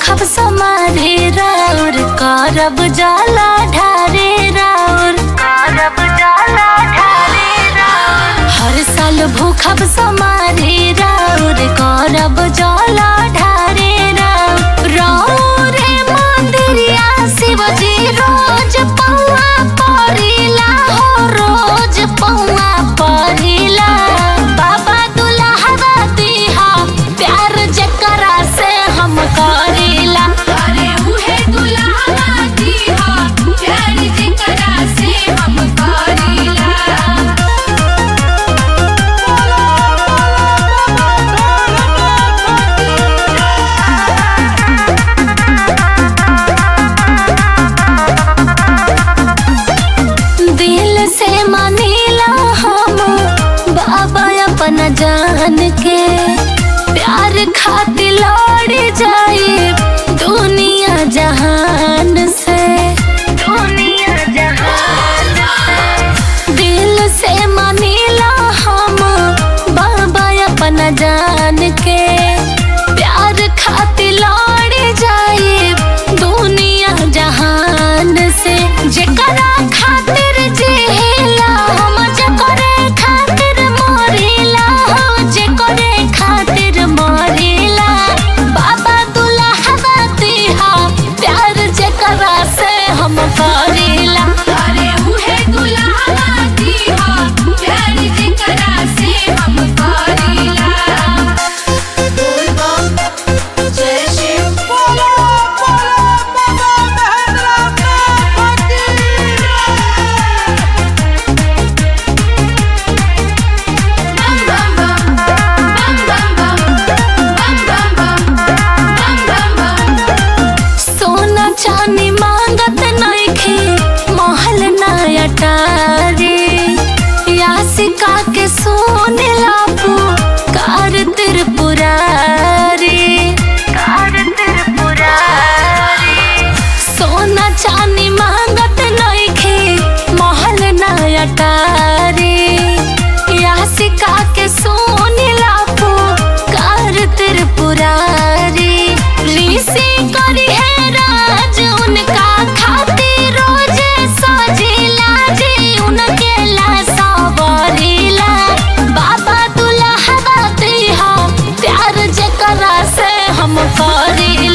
भूखब समारे राउर करब जाला ढारे राउर करब जाला ढारे राउर हर साल भूखब समारे राउर करब जाला ढारे राउर राउर रे मंदिरिया शिवजी रोज पौआ परिला हो रोज पौआ परिला बाबा दुल्हा दिहा प्यार जकरा से हम करीला अरे उहे दुल्हा दीहा प्यार जेकरा से हम करीला दिल से मानीला हम बाबा अपना जान के प्यार खातिर लड़ जाए दुनिया जहान से दुनिया जहान से दिल से मानीला हम बाबा अपना जान के प्यार खातिर लड़ जाए दुनिया जहान से जेकरा खातिर जिला हम जेकरे खातिर मरिला हो जेकरे खातिर मरिला बाबा दुल्हा दिहा प्यार जेकरा से हम करीला अरे उहे दुल्हा दीहा प्यार जेकरा से हम करीला बोल बम जय शिव बोलो बोलो बाबा महेंद्र बम बम बम बम बम बम बम बम बम बम बम सोना चांदी मांगत नइखे महल नया टारे यासिका के सोने लापू कार त्रिपुरारी कार त्रिपुरारी सोना चांदी मांगत नइखे महल नया टारे यासिका के सोने लापू कार त्रिपुरारी ऋषि करी है राज उनका खातिर रोज सजिला जी उनके ला सवरिला बाबा दुल्हा दिहा प्यार जेकरा से हम करी